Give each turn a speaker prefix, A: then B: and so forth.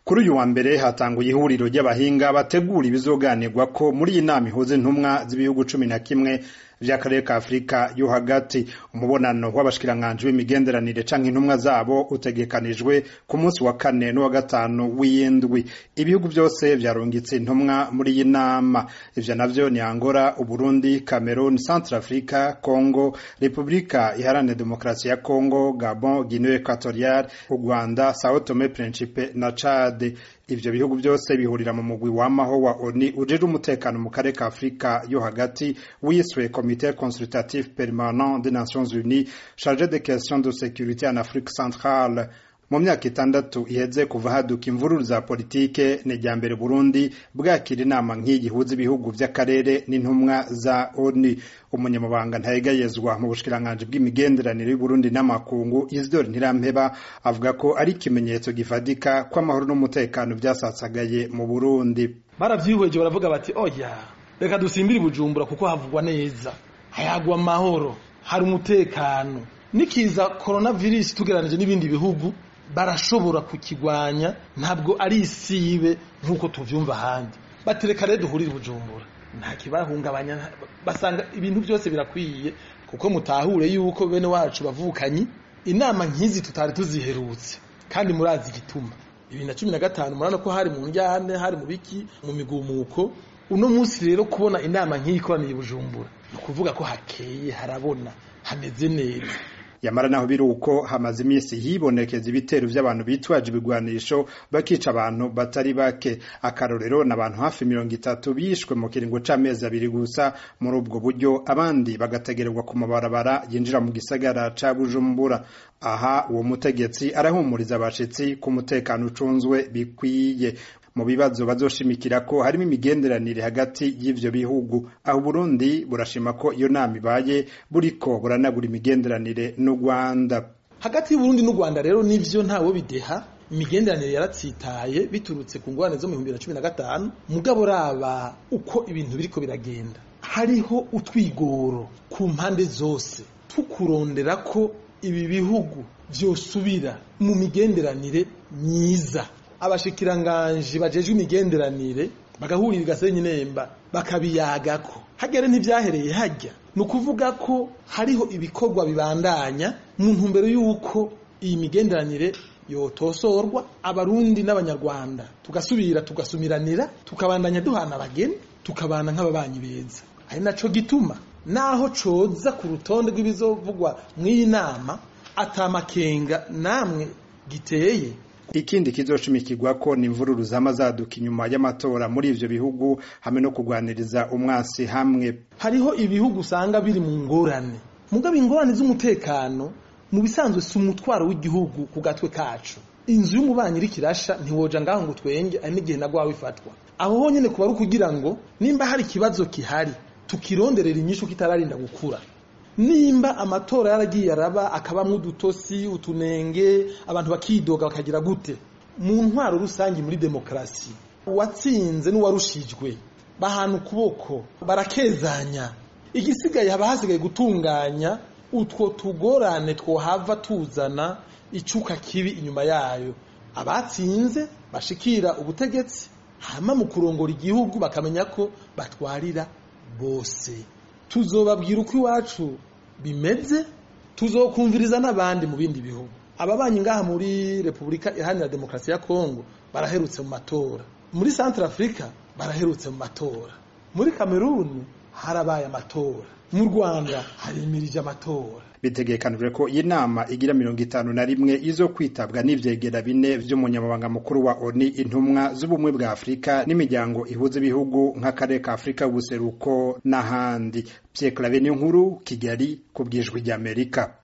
A: kuri uyu wa mbere hatanguye ihuriro ry'abahinga bategura ibizoganirwa ko muri iyi nama ihuza intumwa z'ibihugu cumi na kimwe vy'akarere ka afurika yo hagati umubonano w'abashikiranganji b'imigenderanire canke intumwa zabo utegekanijwe ku munsi wa kane n'uwa gatanu w'iyindwi ibihugu vyose vyarungitse intumwa muri iyi nama ivyo navyo ni angola uburundi cameroon centre africa congo repubulika iharanira demokarasi ya congo gabon guinee equatorial u rwanda sao tome principe na chad ivyo bihugu byose bihurira mu mugwi wamaho wa ONU ujejwe umutekano mu karere ka Afrika yo hagati wiswe Comité consultatif permanent des Nations Unies chargé des questions de sécurité en Afrique centrale mu myaka itandatu iheze kuva haduka imvururu za politike ni irya mbere Burundi bwakira inama nk'iyi ihuza ibihugu vy'akarere n'intumwa za ONU umunyamabanga ntayegayezwa mu bushikiranganji bw'imigenderanire y'Uburundi n'amakungu Isidore Ntirampeba avuga ko ari ikimenyetso gifadika ko amahoro n'umutekano vyasasagaye mu Burundi
B: baravyihweje baravuga bati oya reka dusimbire Bujumbura kuko havugwa neza hayagwa amahoro hari umutekano nikiza coronavirus tugeranije n'ibindi bihugu barashobora kukigwanya ntabwo ari isibe nk'uko tuvyumva ahandi batereka rero duhurire Bujumbura nta kibahungabanya basanga ibintu byose birakwiye kuko mutahure yuko bene wacu bavukanyi inama nk'izi tutari tuziherutse kandi murazi igituma bibiri na cumi na gatanu murabona ko hari mu njyane hari mu biki mu migumuko uno munsi rero kubona inama nk'iyi ikoraniye Bujumbura ni ukuvuga ko hakeye harabona hameze neza
A: yamara naho biri uko hamaze iminsi hibonekeza ibitero vy'abantu bitwaje ibigwanisho bakica abantu batari bake akarorero n'abantu hafi mirongo itatu bishwe mu kiringo c'amezi abiri gusa muri ubwo buryo abandi bagategererwa ku mabarabara yinjira mu gisagara ca Bujumbura aha uwo mutegetsi arahumuriza abashitsi ku mutekano ucunzwe bikwiye mu bibazo bazoshimikira ko harimo imigenderanire hagati y'ivyo bihugu aho Burundi burashima ko iyo nama ibaye buriko buranagura imigenderanire n'u Rwanda
B: hagati y'Uburundi n'u Rwanda rero nivyo ntawo bideha imigenderanire yaratsitaye biturutse ku ngorane zo mu 2015 mugabo raba uko ibintu biriko biragenda hariho utwigoro ku mpande zose tukurondera ko ibi bihugu vyosubira mu migenderanire myiza abashikiranganji bajejwe imigenderanire bagahurira igasenyi nemba bakabiyagako hagere ntivyahereye hajya ni ukuvuga ko hariho ibikorwa bibandanya mu ntumbero y'uko iyi migenderanire yotosorwa abarundi n'abanyarwanda tugasubira tugasumiranira tukabandanya duhana abageni tukabana nk'ababanyi beza ari naco gituma naho coza ku rutonde rw'ibizovugwa mw'iyi nama atamakenga namwe giteye
A: ikindi kizoshimikirwa ko ni imvururu zama zaduka inyuma y'amatora muri ivyo bihugu hamwe no kugwaniriza umwasi hamwe
B: hariho ibihugu usanga biri mu ngorane mugabo ingorane z'umutekano mu bisanzwe si umutwaro w'igihugu ku gatwe kacu inzu y'umubanyi iri kirasha ntiwoja ngaho ngo twenge ari n'igihe nagwawe ifatwa aho honyene kuba ari ukugira ngo nimba hari ikibazo kihari tukironderera inyishu kitararinda gukura nimba amatora yaragiye araba akabamwo udutosi utunenge abantu bakidoga bakagira gute mu ntwaro rusange muri demokarasi uwatsinze n'uwarushijwe bahana ukuboko barakezanya igisigaye haba hasigaye gutunganya utwo tugorane twohava tuzana icuka kibi inyuma yayo abatsinze bashikira ubutegetsi hama mu kurongora igihugu bakamenya ko batwarira bose tuzobabwira uko iwacu bimeze tuzokumviriza n'abandi mu bindi bihugu ababanyi ngaha muri repubulika iharanira demokarasi ya kongo baraherutse mu matora muri centre africa baraherutse mu matora muri kameruni harabaye amatora mu rwanda harimirije amatora
A: bitegekanijwe ko iyi nama igira mirongo itanu na rimwe izo kwitabwa n'ivyegera bine vy'umunyamabanga mukuru wa ONU intumwa z'ubumwe bwa Afurika n'imiryango ihuza ibihugu nk'akarere ka Afurika y'ubuseruko n'ahandi Pierre Claver nkuru Kigali ku bwijwi ry'Amerika